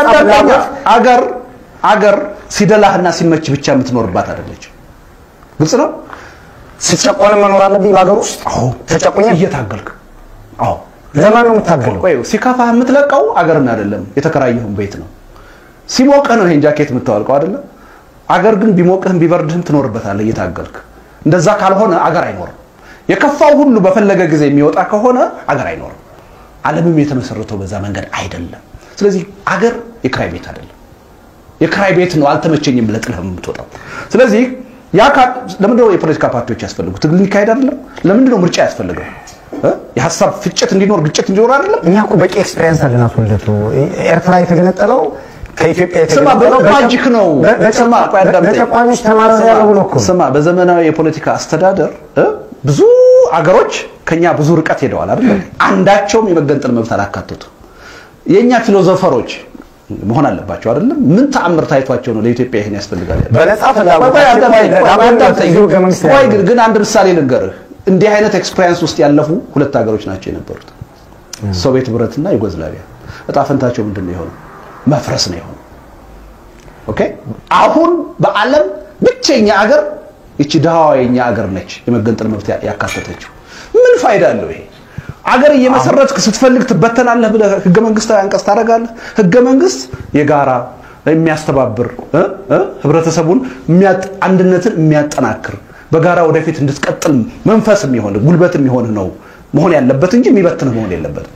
አዳምጠኛ። ፍላጎት አገር አገር ሲደላህና ሲመች ብቻ የምትኖርባት አይደለች። ግልጽ ነው። ስጨቆን መኖር አለብኝ በሀገር ውስጥ አዎ ተጨቁኝ እየታገልክ አዎ ለማን ነው የምታገለው? ቆይ ሲከፋህ የምትለቀው አገርን አይደለም የተከራየውን ቤት ነው። ሲሞቅህ ነው ይሄን ጃኬት የምታወልቀው አይደለም። አገር ግን ቢሞቅህም ቢበርድህም ትኖርበታለህ እየታገልክ። እንደዛ ካልሆነ አገር አይኖርም። የከፋው ሁሉ በፈለገ ጊዜ የሚወጣ ከሆነ አገር አይኖርም። ዓለምም የተመሰረተው በዛ መንገድ አይደለም። ስለዚህ አገር የክራይ ቤት አይደለም። የክራይ ቤት ነው አልተመቸኝም ብለህ ጥለህ የምትወጣው። ስለዚህ ያ ካ- ለምንድን ነው የፖለቲካ ፓርቲዎች ያስፈልጉ? ትግል ሊካሄድ አይደለም? ለምንድን ነው ምርጫ ያስፈልገው? እ? የሀሳብ ፍጭት እንዲኖር ግጭት እንዲኖር አይደለም? እኛ እኮ በቂ ኤክስፔሪየንስ አለን። አቶ ልደቱ ኤርትራ የተገነጠለው ከኢትዮጵያ ስማ የተገነጠለው በ- ማጂክ ነው። በ- በ- ስማ ቆይ አዳምጠኝ። በጨቋኞች ተማረው ስማ፣ ያለው ነው እኮ ስማ በዘመናዊ የፖለቲካ አስተዳደር እ ብዙ አገሮች ከኛ ብዙ ርቀት ሄደዋል አይደል? አንዳቸውም የመገንጠል መብት አላካተቱም። የኛ ፊሎዞፈሮች መሆን አለባቸው አይደለም? ምን ተአምር ታይቷቸው ነው ለኢትዮጵያ ይሄን ያስፈልጋል ያለው? በነጻ ፍላጎት ቆይ አዳምጠኝ፣ ቆይ አዳምጠኝ። እዚሁ ህገ መንግስት ላይ ቆይ ያለው። ግን ግን አንድ ምሳሌ ልንገርህ። እንዲህ አይነት ኤክስፔሪየንስ ውስጥ ያለፉ ሁለት ሀገሮች ናቸው የነበሩት፣ ሶቪየት ህብረትና ዩጎዝላቪያ። እጣ ፈንታቸው ምንድን ነው የሆነው? መፍረስ ነው የሆነው። ኦኬ አሁን በዓለም ብቸኛ አገር ይቺ ድሃዋ የኛ አገር ነች የመገንጠል መብት ያ- ያካተተችው። ምን ፋይዳ አለው ይሄ? አገር እየመሰረትክ ስትፈልግ ትበተናለህ ብለህ ህገ መንግስታዊ አንቀጽ ታደርጋለህ። ህገ መንግስት የጋራ የሚያስተባብር እ እ ህብረተሰቡን የሚያጥ- አንድነትን የሚያጠናክር በጋራ ወደፊት እንድትቀጥል መንፈስ የሚሆን ጉልበት የሚሆን ነው መሆን ያለበት እንጂ የሚበትንህ መሆን የለበትም።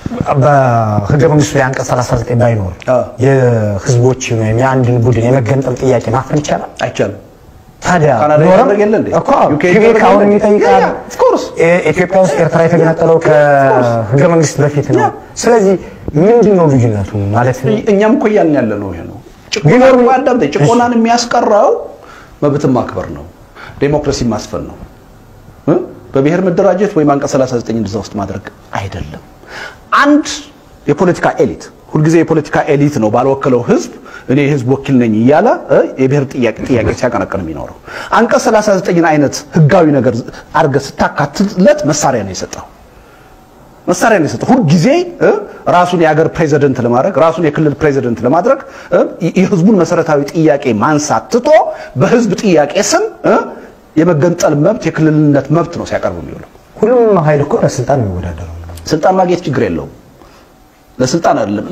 በህገ መንግስቱ ላይ አንቀጽ 39 ባይኖር አዎ። የህዝቦችን ወይም የአንድን ቡድን የመገንጠል ጥያቄ ማፈን ይቻላል። አይቻልም። ታዲያ ካናዳ ኖረም ይደረግ የለ እንዴ? እኮ ዩኬ ኪቤክ ይደረግ አሁን የለ እንዴ? የሚጠይቃል ያ፣ ያ፣ of course። እ- ኢትዮጵያ ውስጥ ኤርትራ የተገነጠለው ከህገ መንግስት በፊት ነው። ያ። ስለዚህ ምንድን ነው ልዩነቱ ማለት ነው? እኛም እኮ እያልን ያለ ነው ይሄ ነው። ጭቆናን ቢኖር- እኮ አዳምጠኝ፣ ጭቆናን የሚያስቀረው መብትን ማክበር ነው፣ ዴሞክራሲ ማስፈን ነው እ? በብሔር መደራጀት ወይም አንቀጽ 39 እንደዛ ውስጥ ማድረግ አይደለም። አንድ የፖለቲካ ኤሊት ሁልጊዜ የፖለቲካ ኤሊት ነው ባልወከለው ህዝብ እኔ የህዝብ ወኪል ነኝ እያለ እ? የብሔር ጥያቄ ጥያቄ ሲያቀነቅን የሚኖረው አንቀጽ 39 አይነት ህጋዊ ነገር አድርገህ ስታካትለት መሳሪያ ነው የሰጠው መሳሪያ ነው የሰጠው። ሁልጊዜ እ ራሱን የሀገር ፕሬዚደንት ለማድረግ ራሱን የክልል ፕሬዚደንት ለማድረግ እ የህዝቡን መሰረታዊ ጥያቄ ማንሳት ትቶ በህዝብ ጥያቄ ስም እ የመገንጠል መብት የክልልነት መብት ነው ሲያቀርብ የሚውለው። ሁሉም ኃይል እኮ ለስልጣን ነው የሚወዳደረው። ስልጣን ማግኘት ችግር የለውም። ለስልጣን አይደለም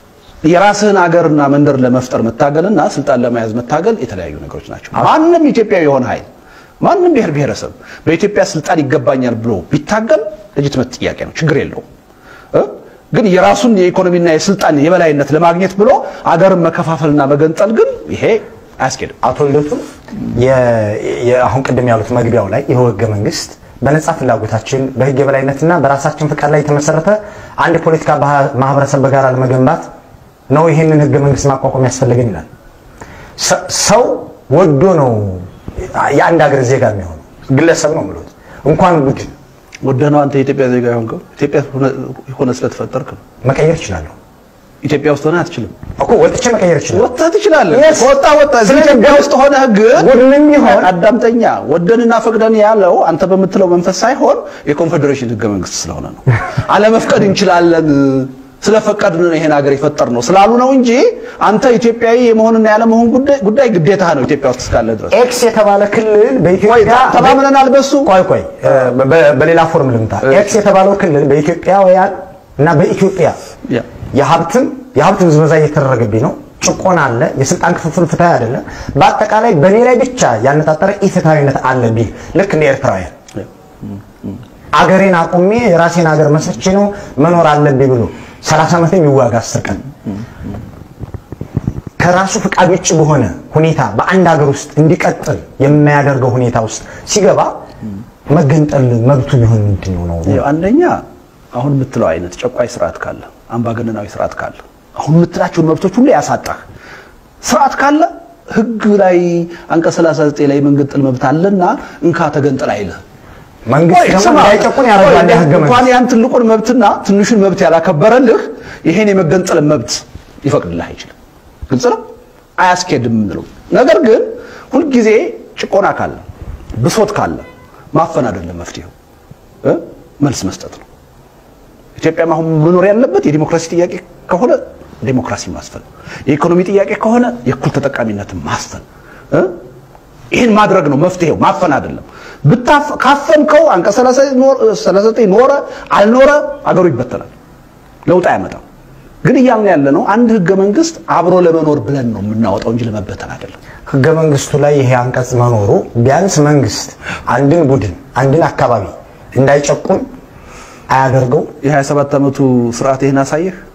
የራስህን አገርና መንደር ለመፍጠር መታገልና ስልጣን ለመያዝ መታገል የተለያዩ ነገሮች ናቸው። ማንም ኢትዮጵያዊ የሆነ ኃይል ማንም ብሔር ብሔረሰብ በኢትዮጵያ ስልጣን ይገባኛል ብሎ ቢታገል ሌጂትመት ጥያቄ ነው፣ ችግር የለውም። እ? ግን የራሱን የኢኮኖሚና የስልጣን የበላይነት ለማግኘት ብሎ አገርን መከፋፈልና መገንጠል ግን ይሄ አያስኬድም። አቶ ልደቱ የ- የ- አሁን ቅድም ያሉት መግቢያው ላይ ይኸው ህገ መንግስት በነጻ ፍላጎታችን በህግ የበላይነትና በራሳችን ፍቃድ ላይ የተመሰረተ አንድ ፖለቲካ ባህ- ማህበረሰብ በጋራ ለመገንባት ነው ይህንን ህገ መንግስት ማቋቋም ያስፈልገን ይላል። ሰ- ሰው ወዶ ነው የአንድ ሀገር ዜጋ የሚሆነው ግለሰብ ነው ብሎት እንኳን ቡድን ወደህ ነው አንተ የኢትዮጵያ ዜጋ የሆንከው ኢትዮጵያ ሆነ ስለተፈጠርክ ነው። መቀየር እችላለሁ ኢትዮጵያ ውስጥ ሆነ አትችልም። እኮ ወጥቼ መቀየር እችላለሁ። ወጥተህ ትችላለህ። Yes. ወጣ ወጣ እዚህ ስለዚህ ኢትዮጵያ ውስጥ ሆነህ ግን ቡድንም ቢሆን አዳምጠኛ ወደንና ፈቅደን ያለው አንተ በምትለው መንፈስ ሳይሆን የኮንፌዴሬሽን ህገ መንግስት ስለሆነ ነው። አለመፍቀድ እንችላለን ስለፈቀድን ነው ይሄን ሀገር የፈጠር ነው ስላሉ ነው እንጂ አንተ ኢትዮጵያዊ የመሆንና ያለመሆን ጉዳይ ጉዳይ ግዴታ ነው ኢትዮጵያ ውስጥ እስካለ ድረስ። ኤክስ የተባለ ክልል ቆይ በኢትዮጵያ ተማምነናል በሱ ቆይ ቆይ እ፣ በ- በሌላ ፎርም ልምታ ኤክስ የተባለው ክልል በኢትዮጵያውያን እና በኢትዮጵያ ያ። የሀብትም የሀብት ብዝበዛ እየተደረገብኝ ነው። ጭቆና አለ። የስልጣን ክፍፍል ፍትሃዊ አይደለም። በአጠቃላይ በእኔ ላይ ብቻ ያነጣጠረ ኢፍትሃዊነት አለ ቢል ልክ እንደ ኤርትራውያን አገሬን አቁሜ የራሴን ሀገር መስርቼ ነው መኖር አለብኝ ብሎ 30 ዓመት የሚዋጋ አስር ቀን ከራሱ ፍቃድ ውጭ በሆነ ሁኔታ በአንድ ሀገር ውስጥ እንዲቀጥል የማያደርገው ሁኔታ ውስጥ ሲገባ መገንጠል መብቱ ቢሆን ምንድን ነው ነው? ይኸው አንደኛ አሁን የምትለው አይነት ጨቋይ ስርዓት ካለ አምባገነናዊ ስርዓት ካለ አሁን የምትላቸውን መብቶች ሁሉ ያሳጣህ ስርዓት ካለ ህግ ላይ አንቀጽ 39 ላይ የመገንጠል መብት አለና እንካ ተገንጠል አይልህ። መንግስት ቆይ ደግሞ ስማ፣ እንዳይጨቁን ያደርጋል ቆይ የህገ እንኳን መንግስት። ያን ትልቁን መብትና ትንሹን መብት ያላከበረልህ ይሄን የመገንጠል መብት ሊፈቅድልህ አይችልም። ግልጽ ነው፣ አያስኬድም የምንለው ነገር ግን ሁልጊዜ ጭቆና ካለ ብሶት ካለ ማፈን አይደለም መፍትሄው እ መልስ መስጠት ነው። ኢትዮጵያም አሁን መኖር ያለበት የዲሞክራሲ ጥያቄ ከሆነ ዴሞክራሲ ማስፈን፣ የኢኮኖሚ ጥያቄ ከሆነ የእኩል ተጠቃሚነትን ማስፈን እ ይህን ማድረግ ነው መፍትሄው፣ ማፈን አይደለም። ካፈንከው አንቀጽ 39 ኖረ አልኖረ አገሩ ይበተናል፣ ለውጥ አያመጣም። ግን እያልን ያለ ነው አንድ ህገ መንግስት አብሮ ለመኖር ብለን ነው የምናወጣው እንጂ ለመበተን አይደለም። ህገ መንግስቱ ላይ ይሄ አንቀጽ መኖሩ ቢያንስ መንግስት አንድን ቡድን አንድን አካባቢ እንዳይጨቁን አያደርገው። የ27 ዓመቱ ስርዓት ይህን አሳየህ።